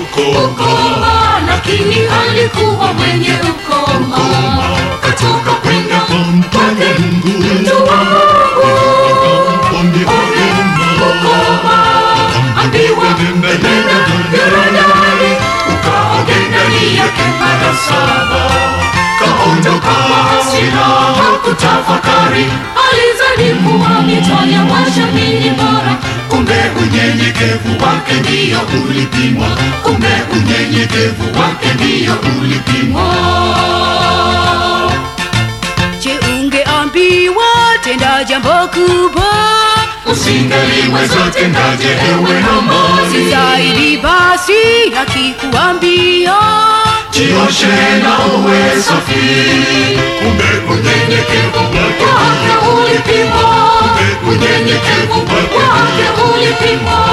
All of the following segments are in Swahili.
ukoma, lakini alikuwa mwenye ukoma. Katoka kwenda kwake mtu wa Mungu ukoma, ambiwa enenda Yorodani, ukaoge ndani yake mara saba. Kaondoka kwa hasira, hakutafakari, alizani kuwa mito ya mashamini bora. Kumbe unyenyekevu wake ndiyo ulipimwa, kumbe unyenyekevu wake ndiyo ulipimwa. Je, ungeambiwa tenda jambo kubwa Usingeliweza tendaje ewe Hamani? si zaidi basi akikuambia Jioshe na uwe safi, kumbe unyenyekevu wake ulipimwa, kumbe unyenyekevu wake ulipimwa.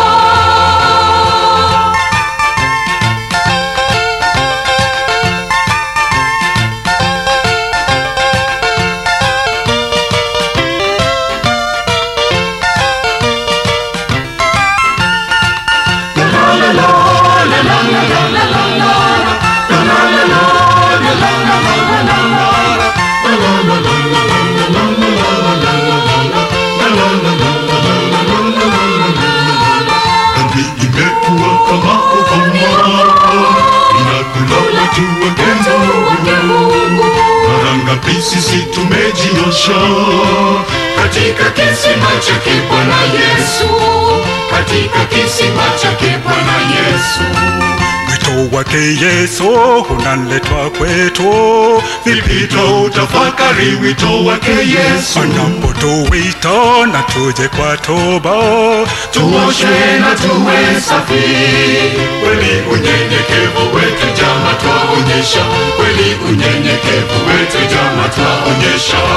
dhambi imekuwa kama ukoma inakula watu wake Mungu. Mara ngapi sisi tumejiosha Katika kisima chake Bwana Yesu, katika kisima chake Bwana Yesu. Wito wake Yesu unaletwa kwetu, vipita utafakari wito wake Yesu anapotuwita na tuje kwa toba. tuoshe na tuwe safi. Kweli unyenyekevu wetu jama twaonyesha, kweli unyenyekevu wetu jama twaonyesha.